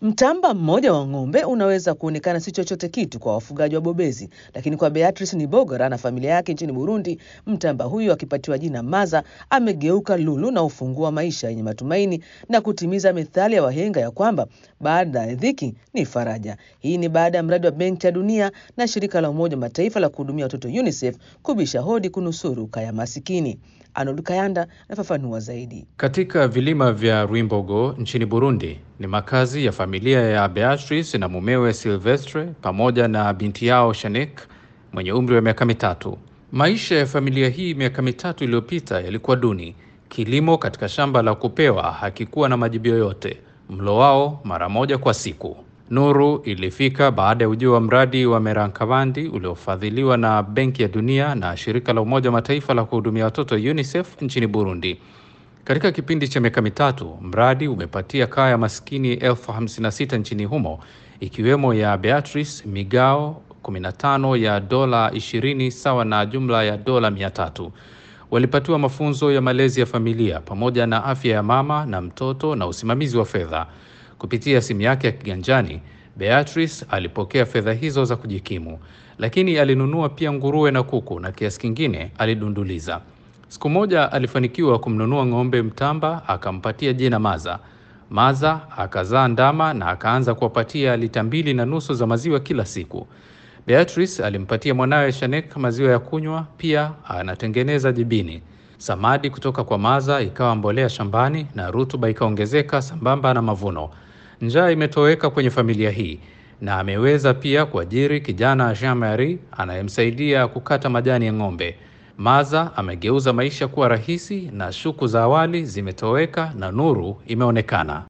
Mtamba mmoja wa ng'ombe unaweza kuonekana si chochote kitu kwa wafugaji wa bobezi, lakini kwa Beatrice Nibogora na familia yake nchini Burundi, mtamba huyo akipatiwa jina Maza amegeuka lulu na ufungua maisha yenye matumaini na kutimiza methali ya wahenga ya kwamba baada ya dhiki ni faraja. Hii ni baada ya mradi wa Benki ya Dunia na shirika la Umoja wa Mataifa la kuhudumia watoto UNICEF kubisha hodi kunusuru kaya masikini. Arnold Kayanda anafafanua zaidi. Katika vilima vya Rwimbogo nchini Burundi ni makazi ya familia ya Beatrice na mumewe Silvestre pamoja na binti yao Shanik mwenye umri wa miaka mitatu. Maisha ya familia hii miaka mitatu iliyopita yalikuwa duni. Kilimo katika shamba la kupewa hakikuwa na majibu yoyote, mlo wao mara moja kwa siku. Nuru ilifika baada ya ujio wa mradi wa Merankabandi uliofadhiliwa na Benki ya Dunia na shirika la Umoja wa Mataifa la kuhudumia watoto UNICEF nchini Burundi. Katika kipindi cha miaka mitatu, mradi umepatia kaya maskini elfu hamsini na sita nchini humo, ikiwemo ya Beatrice migao 15 ya dola 20 sawa na jumla ya dola 300. Walipatiwa mafunzo ya malezi ya familia pamoja na afya ya mama na mtoto na usimamizi wa fedha. Kupitia simu yake ya kiganjani, Beatrice alipokea fedha hizo za kujikimu, lakini alinunua pia nguruwe na kuku na kiasi kingine alidunduliza. Siku moja alifanikiwa kumnunua ng'ombe mtamba, akampatia jina Maza. Maza akazaa ndama na akaanza kuwapatia lita mbili na nusu za maziwa kila siku. Beatrice alimpatia mwanawe Shanek maziwa ya kunywa, pia anatengeneza jibini. Samadi kutoka kwa Maza ikawa mbolea shambani na rutuba ikaongezeka sambamba na mavuno. Njaa imetoweka kwenye familia hii na ameweza pia kuajiri kijana Jean Marie anayemsaidia kukata majani ya ng'ombe. Maza amegeuza maisha kuwa rahisi na shuku za awali zimetoweka na nuru imeonekana.